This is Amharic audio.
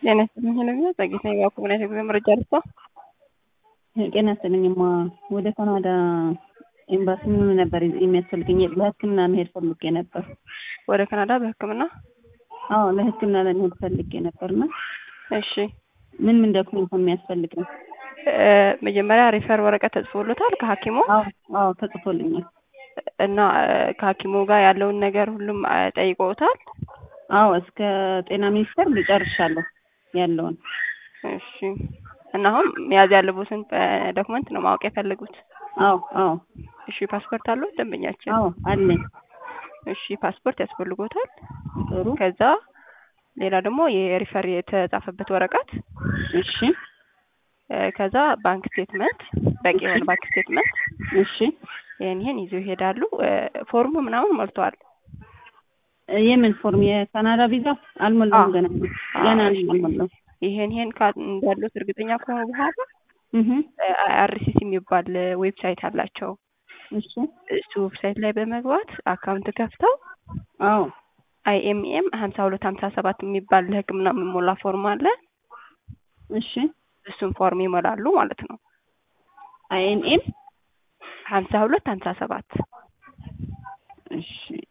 ጤና ይስጥልኝ ሄለሚና ጸጌት ነኝ። ባኩ ምን አይነት የጉዞ መረጃ ልስጣ? ጤና ይስጥልኝማ ወደ ካናዳ ኤምባሲ ምን ነበር የሚያስፈልገኝ? ለሕክምና መሄድ ፈልጌ ነበር። ወደ ካናዳ በህክምና? አዎ ለሕክምና ለመሄድ ፈልጌ ነበርና እሺ ምን ምን ዶክመንት የሚያስፈልገኝ? እ መጀመሪያ ሪፈር ወረቀት ተጽፎሎታል ከሐኪሙ አዎ አዎ ተጽፎልኛል። እና እ ከሐኪሙ ጋር ያለውን ነገር ሁሉም እ ጠይቀውታል? አዎ እስከ ጤና ሚኒስቴር ጨርሻለሁ ያለውን። እሺ እና አሁን መያዝ ያለቦትን ዶክመንት ነው ማወቅ የፈለጉት? አዎ አዎ እሺ ፓስፖርት አለው ደንበኛችን? አዎ አለኝ። እሺ ፓስፖርት ያስፈልጎታል። ጥሩ ከዛ ሌላ ደግሞ የሪፈር የተጻፈበት ወረቀት እሺ እ ከዛ ባንክ ስቴትመንት በቂ የሆነ ባንክ ስቴትመንት እሺ ይሄን ይሄን ይዘው ይሄዳሉ። እ ፎርሙ ምናምን ሞልተዋል። እ የምን ፎርም የካናዳ ቪዛ አልሞላሁም ገና ገና አልሞላሁም። ይሄን ይሄን ካ እንዳሉት እርግጠኛ ከሆኑ በኋላ እህ አይአርሲሲ የሚባል ዌብሳይት አላቸው። እሺ እሱ ዌብሳይት ላይ በመግባት አካውንት ከፍተው አዎ አይኤምኤም ሀምሳ ሁለት ሀምሳ ሰባት የሚባል ለህክምና የሚሞላ ፎርም አለ። እሺ እሱን ፎርም ይሞላሉ ማለት ነው። አይኤንኤም ሀምሳ ሁለት ሀምሳ ሰባት እሺ